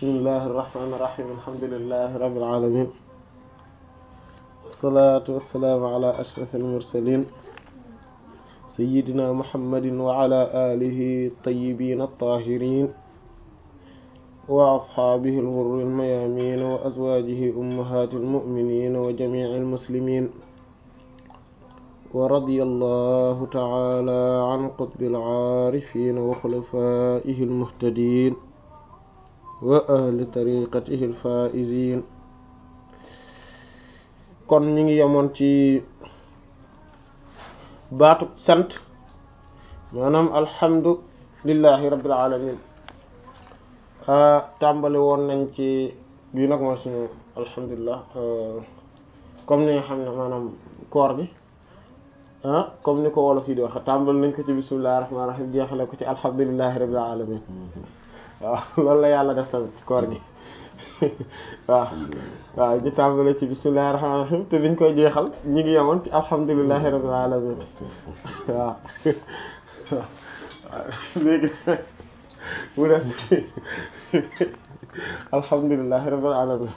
bismillahi irrahmani irrahim alhamdulilahi rabbil alamin wassalatu wassalaamu ala ashraf almursalin sayidina muhammadin wa ala alihi tayyibin attahirin wa ashaabihi alghurri almayamin wa azwajihi ummahati almu'minin wa jami'i almuslimin wa radiyallahu ta'ala an qutbil aarifin wa khulafaihi almuhtadin wa ahli tariqatihi alfaa'izin kon ñu ngi yemoon ci baatu sant maanaam alhamdulillahi rabbil alamin tàmbali woon nañ ci bii nag mooy suñu alhamdulilah comme ni nga xam ne maanaam koor gi ah comme ni ko wolof yi di waxe tàmbali nañ ko ci bismillahir rahmanir rahim jeexale ko ci alhamdulillahi rabbil alamin waaw loolu la yàlla def tamit ci koor gi waaw waaw ñu tàmbale ci bismillahir rahmanir rahim te biñ koy jeexal ñi ngi yemoon ci alhamdulillahi rabbil alamin waaw léegi mu des alhamdulillahi rabbil alamin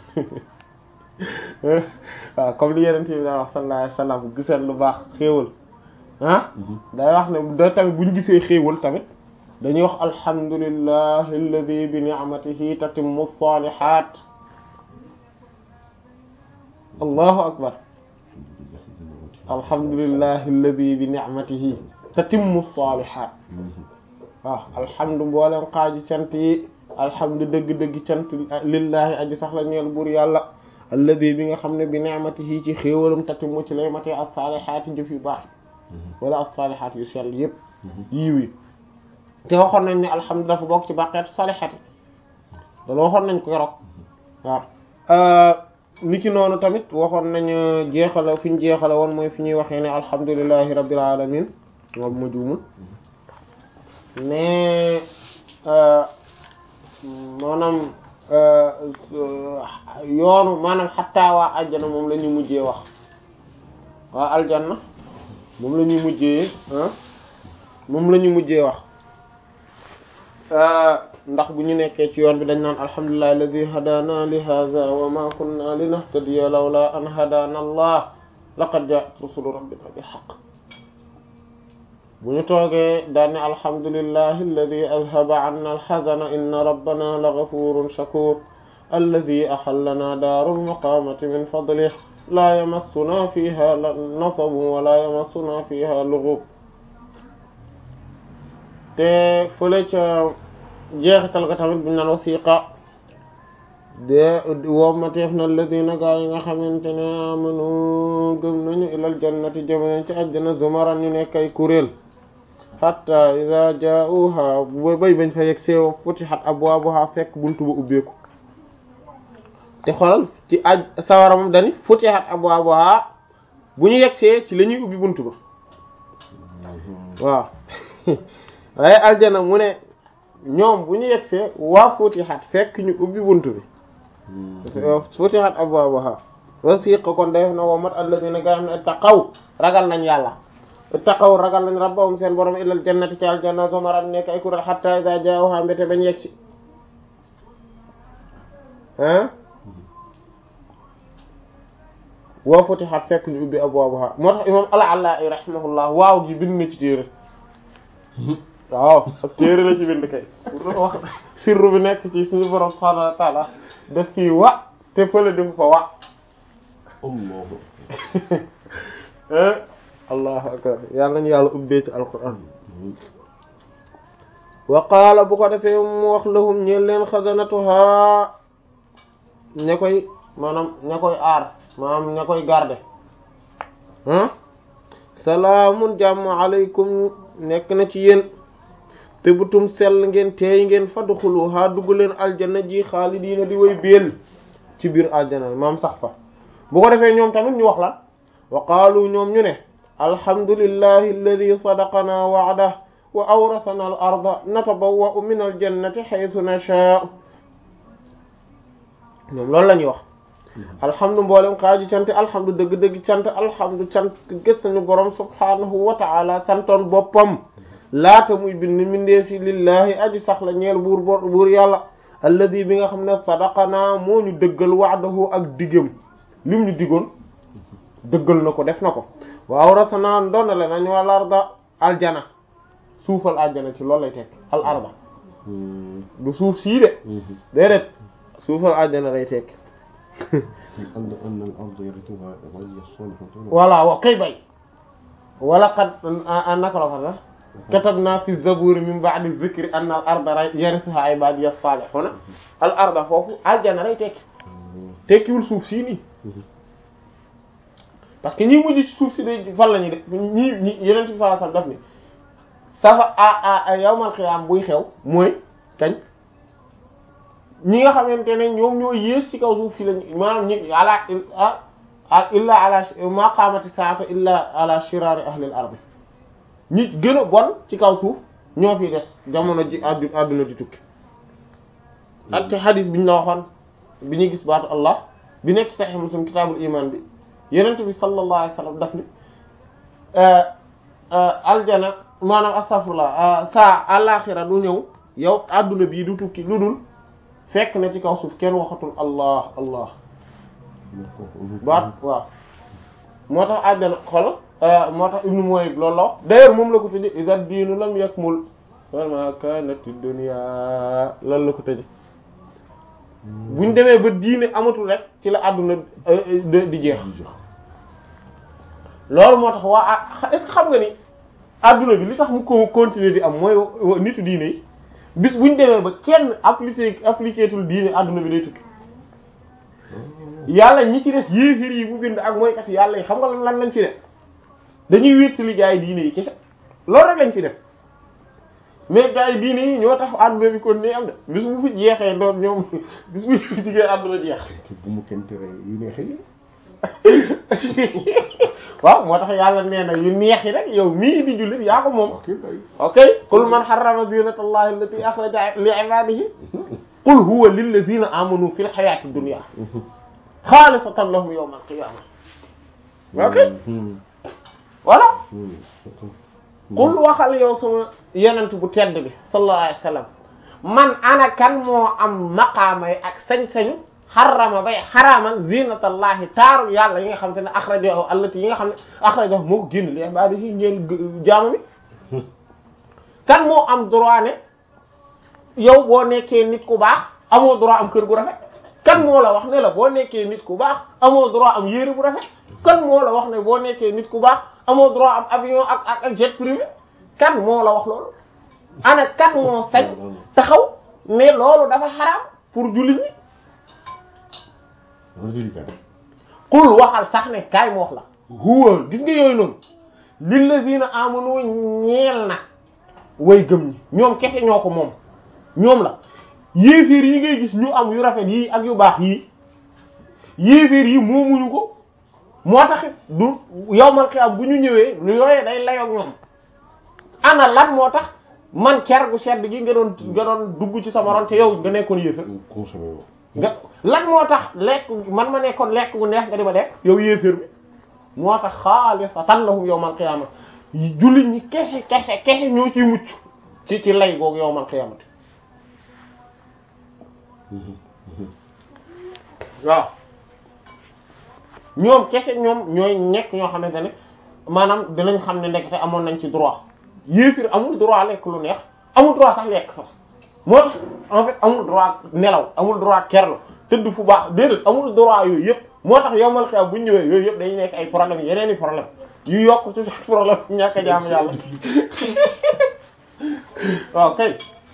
waaw comme li yeneen bi daa wax sallallahu alayhi wasallam giseen lu baax xéewal ah day wax ne da tamit buñ gisee xéewal tamit dañuy wax alhamdulillahi alladi bi ni'matihi tatimmu salihat allahu akbar alhamdulillahi alladi bi ni'matihi tatimmu salihat waaw alhamdu mboolem xaaji cant yi alhamdu dëgg-dëgg cant lillahi aji sax la ñeel buur yàlla alladi bi nga xam ne bi ni'matihi ci xéewalam tatimmu ci lay matee as-salihaati jëf yu baax wala as-salihaat yu sell yépp yiiw yi te waxoon nañ ne alhamdulilah dafa bokk ci baqeetu salihati loolu waxoon nañ ko keroog waaw ni ki noonu tamit waxoon nañ jeexala fi ñu jeexala woon mooy fi ñuy waxee ne alhamdulilahi rabbil alamin moom ma juumul mais maanaam yoonu maanaam xattaa waa aljana moom la ñuy mujjee wax waa aljanna moom la ñuy mujjee moom la ñuy mujjee wax ndax bu ñu nekkee ci yoon bi dañ naan alhamdulillahi alladi hadana li hadha wa ma kunna linahtadiya lawla an hadana allah laqad ja'at rusulu rabbina bil haqq bu ñu toogee daan ne alhamdulillahi alladi adhaba 'anna al-hazana inna rabbana la ghafurun shakur alladi ahallana daaral muqamati min fadlihi la yamassuna fiha nasabun wa la yamassuna fiha lughub te fële ca jeexital ga tamit bi naan wasiqa de wommateef na alladina gaa yi nga xamante ne amanu gëm nañu ilal jannati jëmnañ ci àjjana zumaran ñu nekk ay kuréel hatta iza jaa'uha ba bay bañ fa yegg seew futihat abwaabuha fekk buntu ba ubbeeku te xoolal ci aj sawara moom dani futihat abwaabuha bu ñu yeggsee ci la ñuy ubbi buntu ba waaw waaye aljana mu ne ñoom bu ñu yegsee waa futihat fekk ñu ubbi buntu bi futihat abwaabuha wasiqa kon def na wa mat alladina gaa xam ne ittaqaw ragal nañ yàlla ittaqaw ragal nañ rabbahum seen borom ilal jannati ci aljanna zumaran nekk ay kuréel hatta iza jaawha mbéte bañ yegsi ah waa futihat fekk ñu ubbi abwaabuha moo tax imam al-Allaa'i rahimahullah waaw gi bind na ci téere waaw ak téere la ci bind kay wax sirru bi nekk ci suñu borom subhaanahu wa ta'aala def fii wa te fële def fa wa allahu akbar yàlla nañu yàlla ubbee ci alquran wa qaala bu ko defee mu wax lahum ñeen leen xasanatuha ña koy maanaam ña koy aar maanaam ña koy garde salaamun jàmm aleykum nekk na ci yéen te butum sell ngeen teey ngeen fadxuluha dugg leen aljana ji xaalidiina di way béel ci biir aljana maam sax fa bu ko defee ñoom tamit ñu wax la wa qaalu ñoom ñu ne alhamdulillahi alladi sadaqana wa'dah wa awrasana al arda natabawwa'u min aljannati haythu nashaa ñoom loolu la ñuy wax alhamdu mboolem xaaju cant alhamdu dëgg-dëgg cant alhamdu cant gës nañu borom subhaanahu wa ta'ala santoon boppam laata muy bind mindee fi lillahi aji sax la ñeel buur buur yàlla alladi bi nga xam ne sadaqana moo ñu dëggal wa'dahu ak diggam lim ñu diggoon dëggal na ko def na ko waaw rasanaa ndonale nañu al arda aljana suufal aljana ci loolu lay tekk al arda du suuf sii de déedéet suufal aljana lay tekk أن أن الأرض يرثها عبادي الصالحون voilà wa kay bay wala qad naka la ko sax katabna fi zaburi min ba'di dhikri anna al arda yarithuha ibadi as-salihuna al arda foofu aljana lay tekki tekkiwul suuf sii nii parce que ñi mujj ci suuf si day fan la ñuy def ñi ñi yeneen ci sallallahu alayhi wasallam daf ni safa a a yawmal qiyaam buy xew mooy kañ ñi nga xamante ne ñoom ñoo yées ci kaw suuf si lañ maanaam ñi ala ah illa ala ma qaamati saata illa ala shiraari ahlil ardi ñi gën a bon ci kaw suuf ñoo fi des jamono ji addu adduna di tukki ak ci hadis bi ñu la waxoon bi ñuy gis baatu allah bi nekk sahih muslim kitaabul iman bi yenent bi sallallahu alayhi wasallam daf ni aljana maanaam astaghfirullah saa àlaxira du ñëw yow adduna bii du tukki lu dul fekk na ci kaw suuf kenn waxatul allah allah baat waaw moo tax àjjana xol moo tax ibnu Muwayyib loolu la wax d'ailleurs moom la ko tëje iza diinu lam yakmul wama kanati dunya loolu la ko tëje buñ demee ba diine amatul rek ci la àdduna di jeex loolu moo tax waa est-ce que xam nga ni àdduna bi li tax mu ko continuer di am mooy nitu diine yi bis buñ demee ba kenn appliqué appliqué tul diine àdduna bi day tukki yàlla ñi ci des yéefir yi bu bind ak mooykat yàlla yi xam nga lan lañ ci def dañuy wéttali gaa yi diine yi kese loolu rek lañ ci def mais gaa yi diine yi ñoo tax àdduna bi kon ni am de bis bu fi jeexee doon ñoom bis bu fi jigee àdduna jeex bu mu kenn tere yu neexee waaw moo tax yàlla nee na yu neex yi rek yow mii di jullit yaa ko moom ok kay ok qul man harrama zinata allahi allati akhraja li ibadihi qul huwa lilladhina amanu fil hayati dunya xaalisatan lahum yawm al-qiyamah ok voilà qul waxal yow sama yenent bu tedd bi sallallahu alayhi wasallam man ana kan moo am maqaamay ak sañ-sañu xarama bay xaraamal zinatallahi taaru yàlla yi nga xam te ne axrajahu allati yi nga xam ne axrajahu moo ko génn li ibadihi ñeel jaamu mi kan moo am droit ne yow boo nekkee nit ku baax amoo droit am kër gu rafet kan moo la wax ne la boo nekkee nit ku baax amoo droit am yére bu rafet kan moo la wax ne boo nekkee nit ku baax amoo droit am avion ak ak ak jet privé kan moo la wax loolu ana kan moo sañ taxaw mais loolu dafa xaraam pour jullit ñi qul waxal sax ne kaay mu wax la huwa gis nga yooyu noonu lillazina amanu ñeel na way gëm ñi ñoom kese ñoo ko moom ñoom la yéeféer yi ngay gis ñu am yu rafet yii ak yu baax yii yéeféer yi moomuñu ko moo taxit du yowmal xiyaam bu ñu ñëwee lu yooyee day layoog ñoom ana lan moo tax man ker gu sedd gi nga doon nga doon dugg ci sama ron te yow nga nekkoon yéeféer nga lan moo tax lekk man ma nekkoon lekk gu neex nga di ma def yow yéeféer bi moo tax xaalisatan lahum yawmal qiyaama jullit ñi kese kese kese ñoo ciy mucc ci ci lay googu yawmal qiyaamati waaw ñoom kese ñoom ñooy nekk ñoo xamante ne maanaam dinañ xam ne ndekete amoon nañ ci droit yéeféer amul droit lekk lu neex amul droit sax lekk sax moo tax en fait amul droit nelaw amul droit kerlu tëdd fu baax déedéet amul droit yooyu yëpp moo tax yombal xew bu ñu ñëwee yooyu yëpp dañuy nekk ay problème yeneen i problème yu yokk ci problème ñàkk a jaamu yàlla waaw kay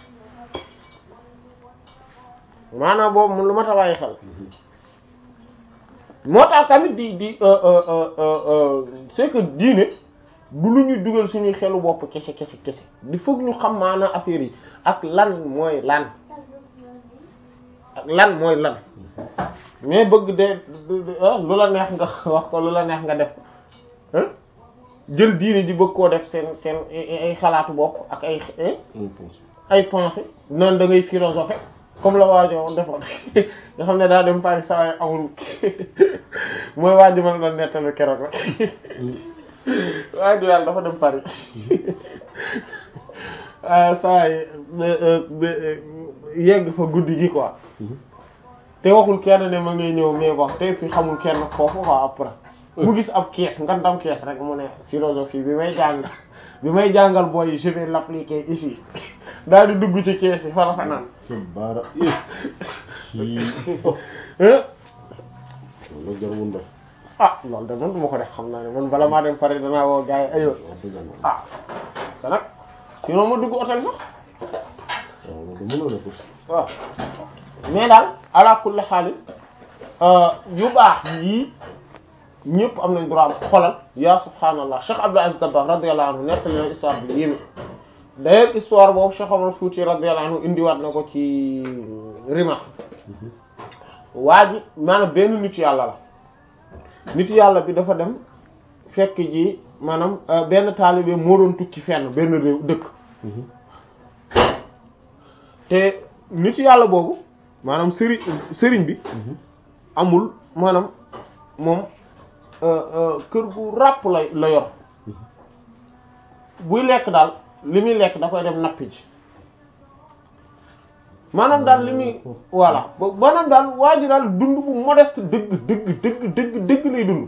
maanaam boobu mun lu ma ta bàyyi xel moo tax tamit di di c'est que diine du lu ñuy dugal suñuy xelu bopp kese kese kese di foog ñu xam maanaam affaire yi ak lan mooy lan ak lan mooy lan mais bëgg de lu la neex nga wax ko lu la neex nga def ko jël diine ji bëgg koo def seen seen ay xalaatu bopp ak ay ay pensée noonu da ngay philosophe comme la waajo defoon nga xam ne daa dem Paris saa yi amul mooy waajo ma la doon nettali keroog rek waaye du yàlla dafa dem Paris saa yi yegg fa guddi gi quoi te waxul kenn ne ma ngay ñëw mais bon te fi xamul kenn foofu quoi après mu gis ab kees nga dam kees rek mu ne philosophie bi may jàng bi may jàngal booy yi je vais l'appliquer ici daal di dugg ci kees yi fa la fa naan ke baara i ci hein la jar wunda ah loolu de man du ma ko def xam naa ne man bala maa dem pare danaa woo gars yi aywa wax dëgg yàlla ah te nag sinon ma dugg hôtel sax waaw loolu mënoo def aussi waaw mais daal ala kulli xaalis yu baax yii ñëpp am nañ droit xolal yaa subhaanallah Cheikh Abdou Aziz Dabakh radiyallahu anhu nettali na histoire bi yéeme d'ailleurs histoire boobu Cheikh Omar Fouti radiyallahu anhu indiwaat na ko ci rima waa ji maanaam benn nit yàlla la nit yàlla bi dafa dem fekk ji maanaam benn taalibe moo doon tukki fenn benn réew dëkk te nit yàlla boobu maanaam sëriñ sëriñ bi amul maanaam moom kër gu ràpp la la yor buy lekk daal li muy lekk da koy dem nappi ji maanaam daal li muy voilà ba maanaam daal waa ji daal dund bu modeste dëgg dëgg dëgg dëgg dëgg lay dund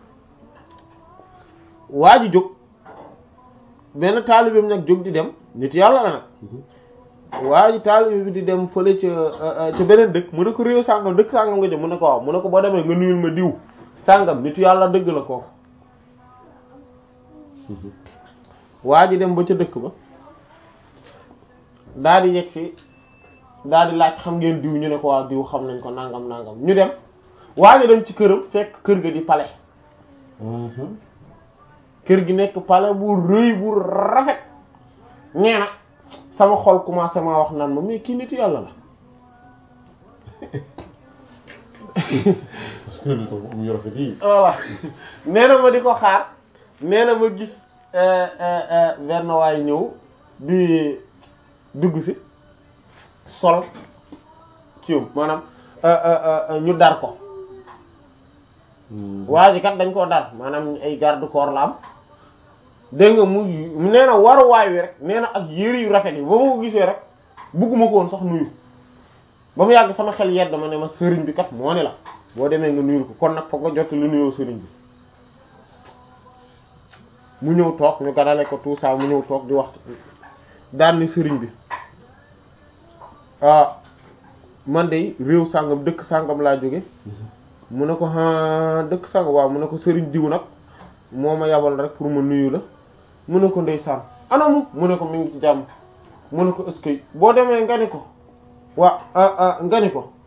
waa ji jóg benn taalibeem nag jóg di dem nit yàlla la nag waa ji taalibe bi di dem fële ca ca beneen dëkk mu ne ko réew sàngam dëkk sàngam nga jëm mu ne ko waaw mu ne ko boo demee nga nuyul ma diw sàngam nit yàlla dëgg la kooku waa ji dem ba ca dëkk ba daal di yegg si daal di laaj xam ngeen diw ñu ne ko waa diw xam nañ ko nangam nangam ñu dem waa ji dem ci këram fekk kër ga di palais kër gi nekk palais bu rëy bu rafet nee na sama xol commencé maa wax naan ma mais kii nit yàlla la parce que lu tax am yu rafet yi voilà nee na ma di ko xaar nee na ma gis benn waay ñëw di dugg si sol kiiwum maanaam ñu dar ko waa ji kat dañ koo dar maanaam ay garde corps la am dégg nga mu nee na waruwaay wi rek nee na ak yére yu rafet yi ba ma ko gisee rek bugguma ko woon sax nuyu ba mu yàgg sama xel yedd ma ne ma sëriñ bi kat moo ne la boo demee nga nuyu ko kon nag foog nga jot lu nuyoo sëriñ bi mu ñëw toog ñu ganale ko tout ça mu ñëw toog di wax daan ni sëriñ bi ah man de réew sàngam dëkk sàngam laa jóge mu ne ko ah dëkk sàngam waaw mu ne ko sëriñ diw nag moo ma yabal rek pour ma nuyu la mu ne ko ndeysaan anamu mu ne ko mi ngi ci jàmm mu ne ko est-ce que boo demee nga ni ko waa nga ni ko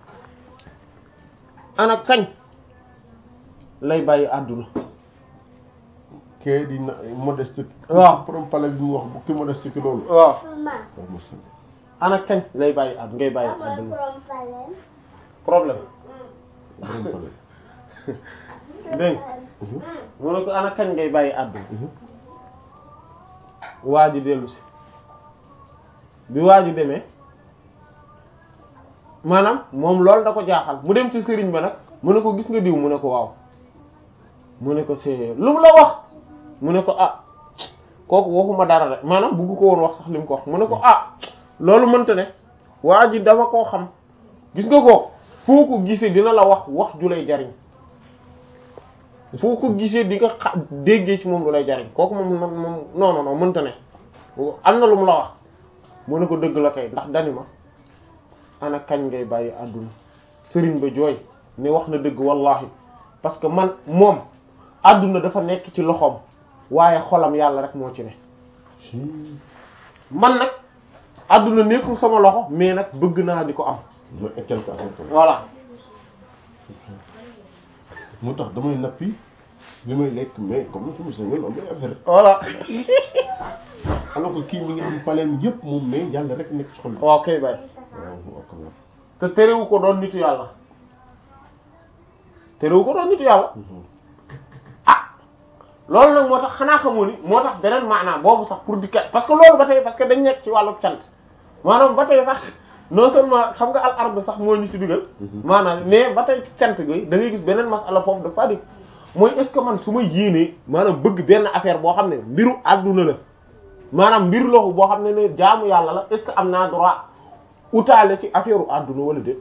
ana kañ lay bàyyi àdduna kee di na modeste waaw borom pale bi mu wax bu ki modeste ki loolu waaw Maman, waaw mos ana kañ lay bàyyi àdduna ngay bàyyi kamu àdduna belum panen? problème borom pale dégg nga mu ne ko ana kañ ngay bàyyi àdduna waa ji dellu si bi waa ji demee maanaam moom loolu da ko jaaxal mu dem ci sëriñ ba nag mu ne ko gis nga diw mu ne ko waaw mu ne ko c'est lu mu la wax mu ne ko ah kooku waxuma dara de maanaam bugg ko woon wax sax li mu ko wax mu ne ko ah loolu mënta ne waa ji dama koo xam gis nga ko foo ko gisee dina la wax wax ju lay jariñ foo ko gisee di nga xa déggee ci moom lu lay jariñ kooku moom moom moom non non non mënta ne am na lu mu la wax mu ne ko dëgg la kay ndax dani ma ana kañ ngay bàyyi àdduna sëriñ ba jooy ne wax na dëgg wallahi parce que man moom àdduna dafa nekk ci loxoom waaye xolam yàlla rek moo ci ne man nag àdduna nekkul sama loxo mais nag bëgg naa di ko am ma quelque affaire tam voilà moo tax damay nappi li may lekk mais comme ni ko mos a am ay affaire voilà alors que kii mi ngi am paleem yëpp moom mais yàlla rek nekk ci xol bi waaw kay bay waaw waaw quand même. te terewu ko doon nitu yàlla terewu ko doon nitu yàlla loolu nag moo tax xanaa xamoo ni moo tax beneen maanaam boobu sax pour di kat parce que loolu ba tey parce que dañ nekk ci wàllu cant maanaam ba tey sax non seulement xam nga al ard sax moo ñu ci dugal maanaam mais ba tey ci cant gi da ngay gis beneen masala foofu dafa di mooy est ce que man su ma yéenee maanaam bëgg benn affaire boo xam ne mbiru àdduna la maanaam mbir loxu boo xam ne ne jaamu yàlla la est ce que am naa droit utaale ci affaire u àdduna wala déet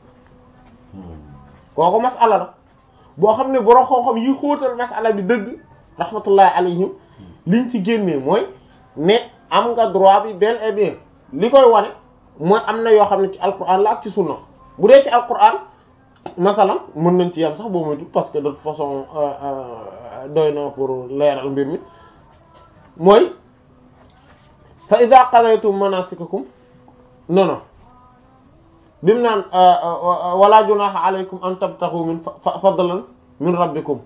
kooku masala la boo xam ne borom xam-xam yi xóotal masala bi dëgg rahmatullahi alayhim liñ ci génnee mooy ne am nga droit bi bel et bien li koy wane mooy am na yoo xam ne ci alquran la ak ci sunna bu dee ci alquran masalan mën nañ ci yam sax boo moytu parce que de toute façon doy na pour leeral mbir mi mooy fa ida qadaytum manasikakum non non bi mu naan wala junaha alaykum an tabtaxu min fadlan min rabbikum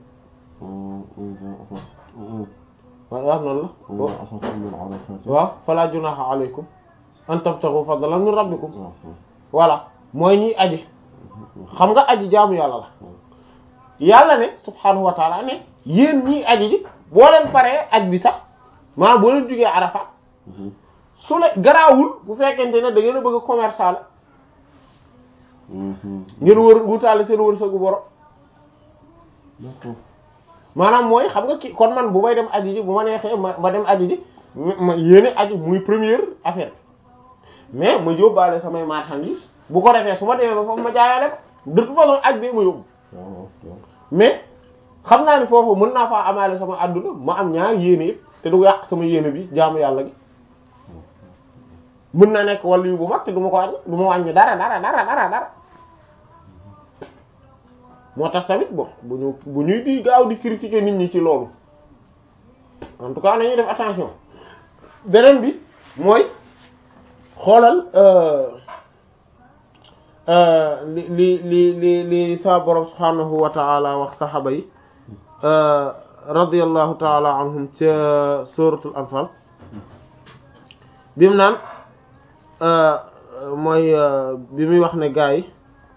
waaw waaw noonu la waaw fala junaha alaykum an tabtaxu fadlan min rabbikum voilà mooy ñiy aji xam nga aji jaamu yàlla la yàlla ne subhanahu wa taala ne yéen ñiy aji ji boo leen paree aj bi sax maa boo leen jógee Arafat su ne garaawul bu fekkente ne da ngeen a bëgg a commerçant la ngeen wër wutaale seen wërsëgu borom maanaam mooy xam nga ki kon man bu may dem aji ji bu ma neexee ma ma dem aji ji ma yéene aji muy première affaire mais ma yóbbaale samay marchandises bu ko defee su ma demee ba foofu ma jaayaale ko de toute façon aj bi ma yóbbu mais xam naa ni foofu mën naa faa amaale sama àdduna ma am ñaar yéene yëpp te du yàq sama yéene bi jaamu yàlla gi mën naa nekk wàllu yu bu mag te du ma ko wàññi du ma wàññi dara dara dara dara dara moo tax tamit bon bu ñu bu ñuy di gaaw di critiquer nit ñi ci loolu en tout cas nañuy def attention beneen bi mooy xoolal li li li li li sa borom subhanahu wa ta'ala wax saxaaba yi radiyallahu ta'ala anhum ca suratul anfal bi mu naan mooy bi muy wax ne gaa yi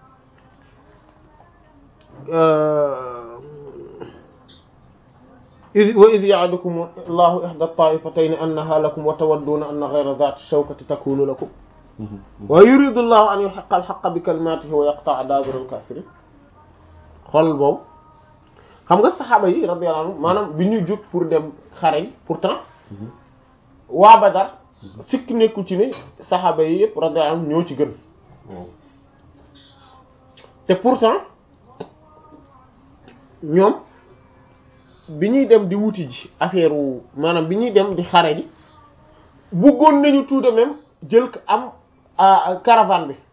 id wa id ya'idukum allahu ihda at-ta'ifatayn annaha lakum wa tawadduna anna ghayra dhati shawkati takunu lakum wa yuridu allahu an yuhiqqa al-haqqa bi kalimatihi wa yaqta'a dabira al-kafirin xool boobu xam nga saxaaba yi radiyallahu anhum maanaam bi ñuy jóg pour dem xare yi pourtant waa Badar sikk nekku ci ne saxaaba yi yëpp radiyallahu anhum ñoo ci gën te pourtant ñoom bi ñuy dem di wuti ji affaire wu maanaam bi ñuy dem di xare ji bëggoon nañu tout de même jël ko am caravane bi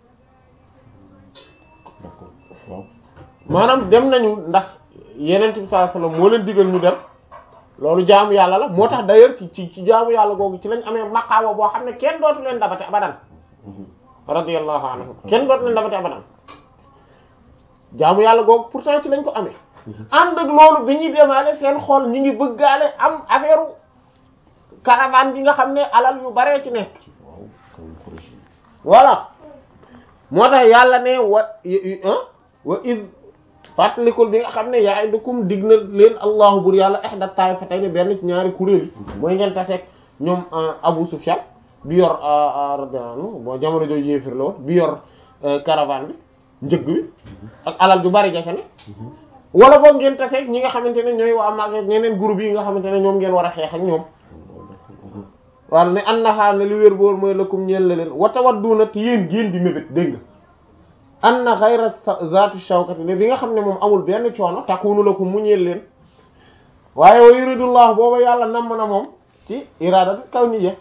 maanaam dem nañu ndax yeneen bi sallallahu alayhi wasallam moo leen digal ñu dem loolu jaamu yàlla la moo tax d'ailleurs ci ci ci jaamu yàlla googu ci lañ amee maqaama boo xam ne kenn dootu leen dabate abadan radiyallahu anhu kenn dootu leen dabate abadan jaamu yàlla googu pourtant ci lañ ko amee ànd ak loolu bi ñuy demaale seen xol ñi ngi bëggaale am affaire caravane bi nga xam ne alal yu baree ci nekk voilà moo tax yàlla ne wa wa id fàttalikul bi nga xam ne ya'idukum dig na leen allahu bur yàlla ihda ta'ifatayni benn ci ñaari kuréel yi mooy ngeen taseeg ñoom Abu Sufyan bi yor radiyallahu anhu bon jamono jooju yéefir la woon bi yor caravane bi njëg bi ak alal ju bari jafe ne wala boog ngeen taseeg ñi nga xamante ne ñooy waa maag ñeneen groupe yi nga xamante ne ñoom ngeen war a xeex ak ñoom wala ne annaha ne li wér boor mooy lakum ñeel la leen wa tawadduna te yéen géen di mébét dégg nga anna ghayra zaatu shawkati ne bi nga xam ne moom amul benn coono takunu lakum mu ñeel leen waaye wa yuridullah booba yàlla namm na moom ci iradatu kawniyya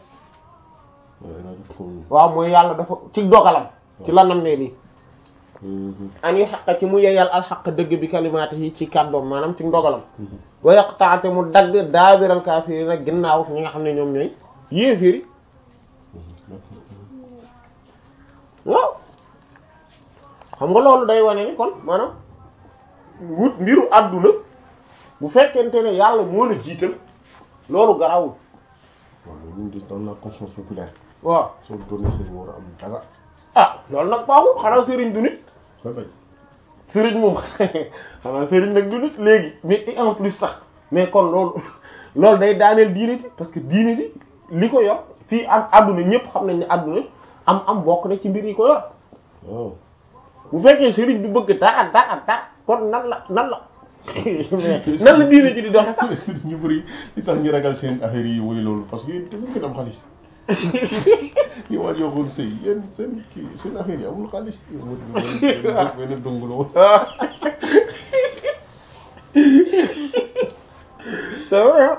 waaw mooy yàlla dafa ci dogalam ci la nam ne lii an yu xaqa ci mu yeyal alxaq dëgg bi kalimaati yi ci kàddoom maanaam ci ndogalam wa yaqta'ate mu dagg daabiral kaafiriina ginnaaw ñi nga xam ne ñoom ñooy yéefiri waaw xam nga loolu day wane ni kon maanaam wut mbiru àdduna bu fekkente ne yàlla moo la jiital loolu garawul waaw mais ñun di dans la conscience populaire. waaw soo doonee sëriñ war a am dara. ah loolu nag baaxul xanaa sëriñ du nit ba bañ. sëriñ moom xanaa sëriñ nag du nit léegi mais et en plus sax mais kon loolu loolu day daaneel diine ji parce que diine ji li ko yor fii am àdduna ñëpp xam nañ ne àdduna am am bokk na ci mbir yi ko yor waaw. bu fekkee sëriñ bi bëgg dara dara dara kon nan la nan la mais nan la diine ji di doxe sax ñu bëri li tax ñu ragal seen affaire yi woy loolu parce que dafa gën am xaalis. ñu waat yoo xool sëy yéen seen kii seen affaire yi amul xaalis mu benn dungu la woon c'est vrai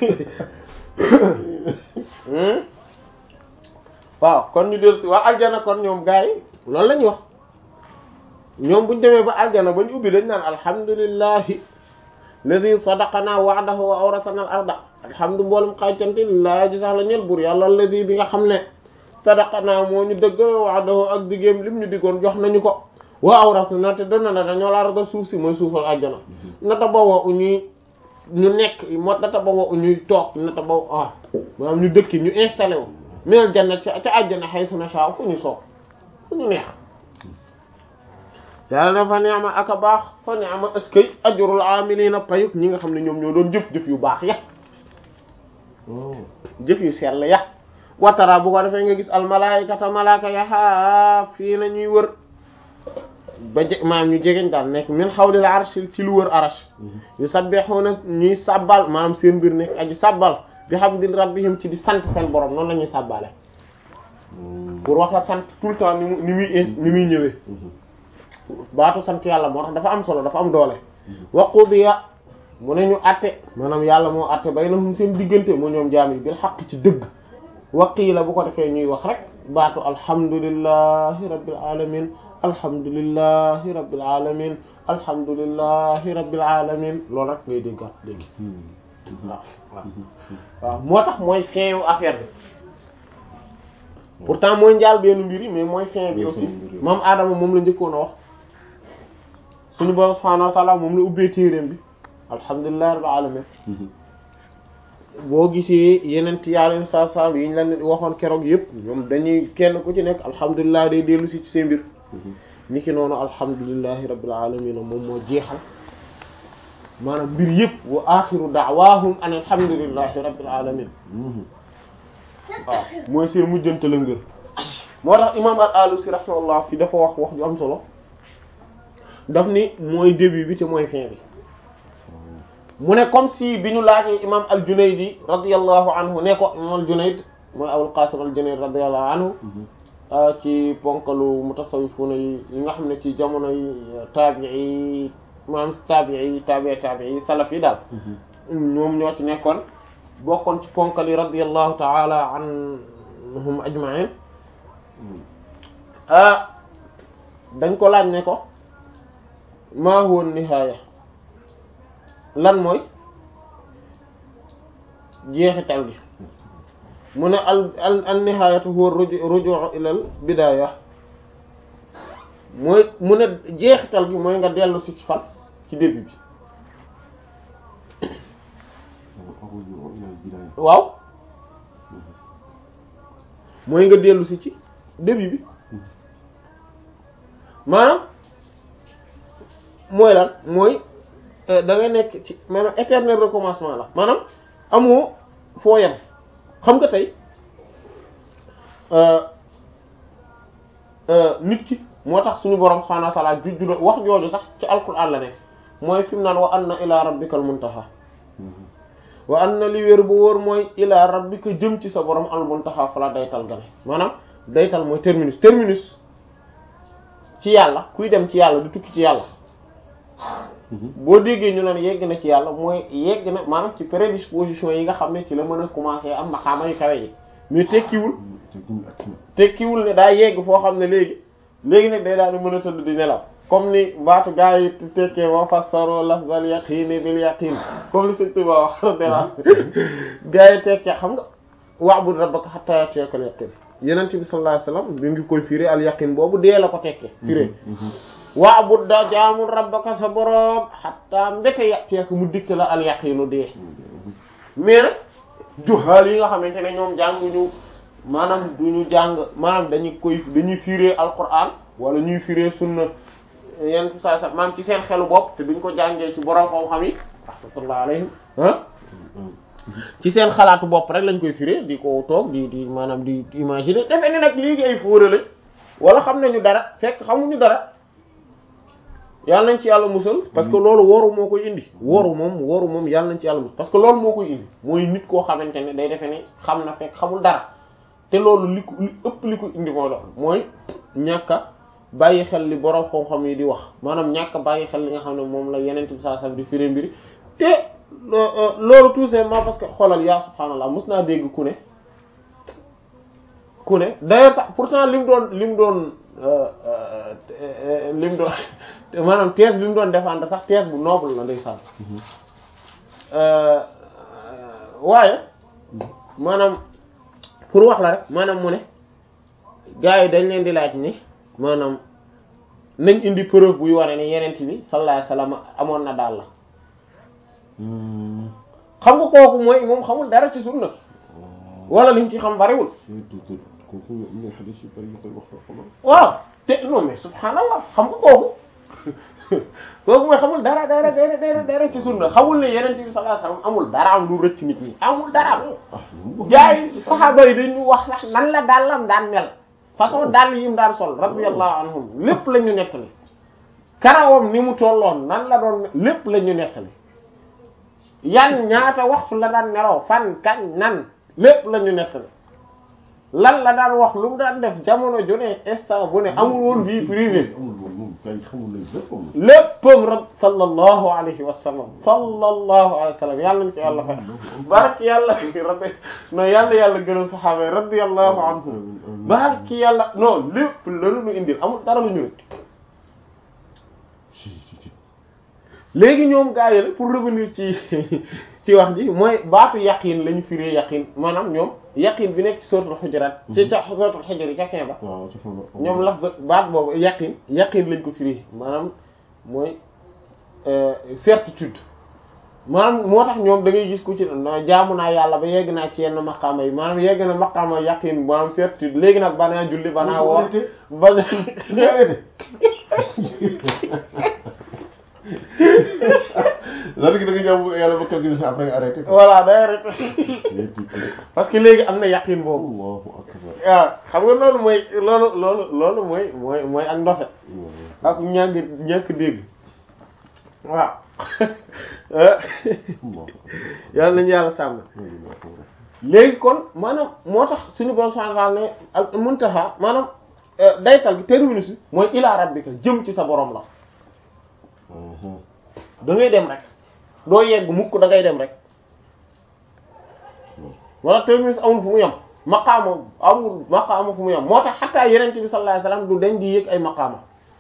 waaw kon ñu dellu si waa aljana kon ñoom gars yi loolu la ñuy wax ñoom buñ demee ba aljana ba ñu ubbi dañ naan alhamdulillahi ladi sadaqana wa'dahu wa awrasana al arda alhamdu mboolum xaycante lillaahi ji sax la ñeel buur yàlla ladi bi nga xam ne sadaqana moo ñu dëggal wa'dahu ak digéem lim ñu diggoon jox nañu ko wa awrasana te dana na dañoo la arda suuf si mooy suufal aljana nata bawoo u ñuy ñu nekk moo nata bawoo u ñuy toog nata baw ah maanaam ñu dëkki ñu installé wu minal janna ca ca àjjana haythu nashaa fu ñu soob fu ñu neex yàlla na fa ni'ma ak a baax fa ni'ma askay ajrul amilina payuk ñi nga xam ne ñoom ñoo doon jëf jëf yu baax ya jëf yu sell ya watara bu ko defee nga gis al malaikata malaaka ya haa fii na ñuy wër ba je maanaam ñu jegeñ daal nekk min hawlil arsh ci lu wër arash yu sabbihuna ñuy sabbal maanaam seen mbir nekk aji sabbal bi hamdi rabbihim ci di sant seen borom noonu la ñuy sàbbaale pour wax la sant tout le temps ni mu ni muy ni muy ñëwee baatu sant yàlla moo tax dafa am solo dafa am doole wa qudiya mu ne ñu atte maanaam yàlla moo atte baynahum seen diggante mu ñoom jaam yi bil xaq ci dëgg waqiila bu ko defee ñuy wax rek baatu alhamdulillahi rabbil alamin alhamdulillahi rabbil alamin alhamdulillahi rabbil alamin loolu rek ngay déggaat léegi waaw waaw waaw moo tax mooy fin wu affaire bi pourtant mooy njaal benn mbir yi mais mooy fin bi aussi moom Adama moom la njëkkoon a wax suñu borom subhanahu wa ta'ala moom la ubbee téeréem bi alhamdulillahi rabbil alamin boo gisee yeneen yàlla saa saa yi ñu la waxoon keroog yëpp ñoom dañuy kenn ku ci nekk alhamdulilah day dellu si ci seen mbir niki noonu alhamdulillahi rabbil alamin moom moo jeexal maanaam mbir yëpp wa axiru da'waahum an alhamdulillahi rabbil alamin waaw mooy seen mujjante la ngër moo tax imam al-Alusi rahimahullah fi dafa wax wax ju am solo daf ni mooy début bi te mooy fin bi mu ne comme si bi ñu laajee imam al-Junaydi radiyallahu anhu ne ko imam al-Junayd mooy Abul Qasim al-Junayd radiyallahu anhu ci ponkalu mutasawwifuna yi yi nga xam ne ci jamono yi taabi'i maanaam taabi'i taabi'i taabi'i salaf yi daal ñoom ñoo ci nekkoon bokkoon ci ponkal yi radiyallahu ta'ala anhum ajma'in dañ ko laaj ne ko ma huwa nihaaya lan mooy jeexital gi mu ne al al al nihaayatu huwa ruju' ila al bidaaya mooy mu ne jeexital gi mooy nga dellu si ci fan ci début bi waaw mooy nga dellu si ci début bi maanaam mooy lan mooy da nga nekk ci maanaam éternel recommencement la maanaam amoo foo yem xam nga tey nit ki moo tax suñu borom subhanahu wa ta'ala jujju wax jooju sax ci alquran la ne mooy fi mu naan wa anna ila rabbikal muntaha wa anna li wér bu wóor mooy ila rabbika jëm ci sa borom al muntaha fa la daytal gane maanaam daytal mooy terminus terminus ci yàlla kuy dem ci yàlla di tukki ci yàlla boo déggee ñu naan yegg na ci yàlla mooy yegg na maanaam ci prédisposition yi nga xam ne ci la mën a commencer am maqaama yu kawe yi mais tekkiwul tekkiwul ne daa yegg foo xam ne léegi léegi nag day daal di mën a tëdd di nelaw comme ni baatu gaa yi tekkee wa fassaro lafzal yaqini bil yaqin comme li Sëriñ Tuubaa wax dela gaa yi tekkee xam nga wa'bud rabbaka hatta ya'tiyakal yaqin Yonent bi sallallahu alayhi wasallam bi ngi koy firi al yaqin boobu dee la ko tekkee firé wa'bud da jaamul rabbaka sa boroom hatta mbete ya'tiyaka mu dikk la al yaqinu dee mais nag juhaal yi nga xamante ne ñoom jànguñu maanaam duñu jàng maanaam dañuy koy dañuy firé alquran wala ñuy firé sunna yenn saa sax maanaam ci seen xelu bopp te duñ ko jàngee ci borom xam-xam yi rahmatullah alayhim ah ci seen xalaatu bopp rek lañ koy firé di ko toog di di maanaam di imaginer defe ne nag léegi ay fóora lañ wala xam nañu dara fekk xamuñu dara yàlla nañ ci yàlla musal parce que loolu woru moo koy indi woru moom woru moom yàlla nañ ci yàlla musal parce que loolu moo koy indi mooy nit koo xamante ne day defe ne xam na fekk xamul dara te loolu li ko li ëpp li ko indi moo loolu mooy ñàkk a bàyyi xel li borom xam-xam yi di wax maanaam ñàkk a bàyyi xel li nga xam ne moom la yeneen bi saa sam di firi mbiri te loolu tout simplement parce que xoolal yaa subhaanallah mos naa dégg ku ne ku ne d'ailleurs sax pourtant li mu doon li mu doon li mu doon maanaam thèse bi mu doon défendre sax thèse bu noble la ndeysaan waaye maanaam pour wax la rek maanaam mu ne gars yi dañ leen di laaj ni maanaam nañ indi preuve buy wane ni yenent bi sallallahu alayhi wasallam amoon na daal la xam nga kooku mooy moom xamul dara ci sunna wala liñ ci xam bariwul kooku am na xadis yu bari yu koy wax waaw te non mais subhaanallah xam nga kooku kooku mooy xamul dara dara dara dara dara ci sunna xamul ne yenent bi sallallahu alayhi wasallam amul dara am lu rëcc nit ñi amul dara am jaay saxaaba yi dañu wax sax nan la dàllam daan mel façon dàll yi mu daan sol radiyallahu anhum lépp la ñu nettali karawam ni mu tolloon nan la doon lépp la ñu nettali yan ñaata waxtu la daan nelaw fan kañ nan lépp la ñu nettali lan la daan wax lu mu daan def jamono ju ne instant bu ne amul woon vie privée amul woon moom kay xamul nañ léppam léppam rab sallallahu alayhi wa sallam sallallahu alayhi wa sallam yàlla ñu ci yàlla fa barki yàlla rabbi non yàlla yàlla gënal saxaaba yi radiyallahu anhum barki yàlla non lépp lanu ñu indil amul dara lu ñu rek léegi ñoom gaa yi la pour revenir ci ci wax ji mooy baatu yaqin lañu firee yaqin maanaam ñoom yaqin bi nekk ci suratul hujurat ci ca suratul hujurat ca fin ba waaw ci fan ñoom laf baat boobu yaqin yaqin lañ ko firee maanaam mooy certitude maanaam moo tax ñoom da ngay gis ku ci jaamu naa yàlla ba yegg naa ci yenn maqaama yi maanaam yegg na maqaama yaqin maanaam certitude léegi nag banaa julli banaa woor bana lan gi da nga jàmm yàlla ba quelque chose après nga arrêté voilà day arrêté parce que léegi am na yaqin boobu Allahu akbar waaw xam nga loolu mooy loolu loolu loolu mooy mooy mooy ak ndofe ak ñàkk ñàkk dégg waaw yàlla nañu yàlla sàmm léegi kon maanaam moo tax suñu borom subhanahu wa ta'ala ne al muntaha maanaam daytal gi terminus bi mooy ila rabbika jëm ci sa borom la da ngay dem rek doo yegg mukk da ngay dem rek wala terminus amul fu mu yem maqaama amul maqaama fu mu yem moo tax xataa yenente bi sallallahu alayhi wasallam du dañ di yéeg ay maqaama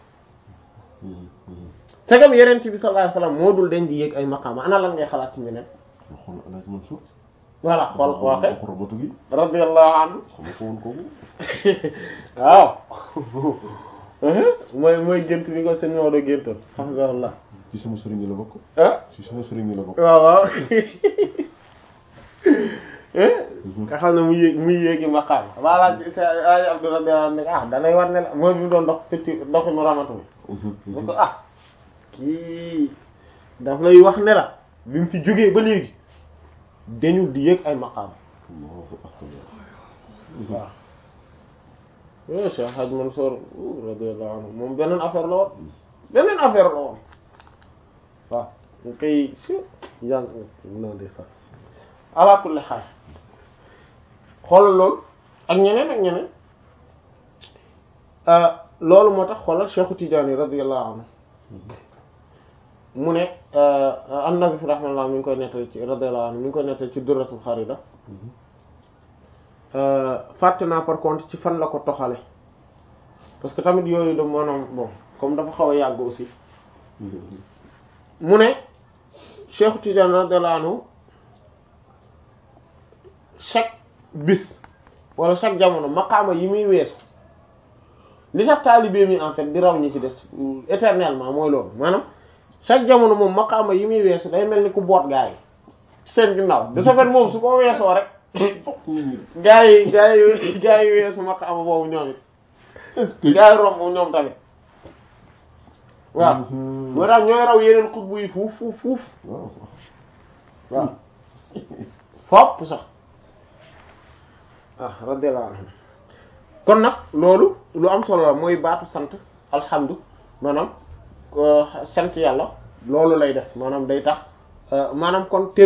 segam yenente bi sallallahu alayhi wasallam moo dul dañ di yéeg ay maqaama ana lan ngay xalaat ci ñeneen xool alaaj Mansour voilà xool waa kay xorobatu gi radiyallahu anhu xam ko woon kooku waaw mooy mooy gént bi ko seen Maodo géntoon hafizahullah ci sama sëriñ la bokk ah ci sama sëriñ la bokk waaw waaw nga xam ne mu yéeg muy yéegi maqaam wala sa ay Abdou radiyallahu anhu ne ah danay war ne la mooy bi mu doon dox fëcc doxi mu ramatu bi mu ko ah kii daf lay wax ne la bi mu fi jógee ba léegi dañu di yéeg ay maqaam Allahu akbar waaw yo Cheikh Hadj Mansour radiyallahu anhu moom beneen affaire la woon beneen affaire la woon waaw ñu koy si jàng non de sax ala kulli xaal xoolal loolu ak ñeneen ak ñeneen loolu moo tax xoolal Cheikh Tidiane radiyallahu anhu mu ne an-Nazif rahimahullah mi ngi koy nettali ci radiyallahu anhu mi ngi koy nettali ci Durratul Kharida fàtte naa par contre ci fan la ko toxale parce que tamit yooyu da maanaam bon comme dafa xaw a yàgg aussi mu ne Cheikh Tidiane radiyallahu anhu chaque bis wala chaque jamono maqaama yi muy weesu li tax taalibe mi en fait di raw ñi ci des éternellement mooy loolu maanaam chaque jamono moom maqaama yi muy weesu day mel ni ku boot gaa yi seen ginnaaw de ce fait moom su ko weesoo rek gaa yi gaa yi gaa yi weesu maqaama boobu ñoom it gaa yi romb ñoom tamit waaw moo tax ñooy raw yeneen xutbu yi fuuf fuuf fuuf waaw waaw fopp sax ah radiyallahu anhu kon nag loolu lu am solo la mooy baatu sant alhamdu maanaam sant yàlla loolu lay def maanaam day tax maanaam kon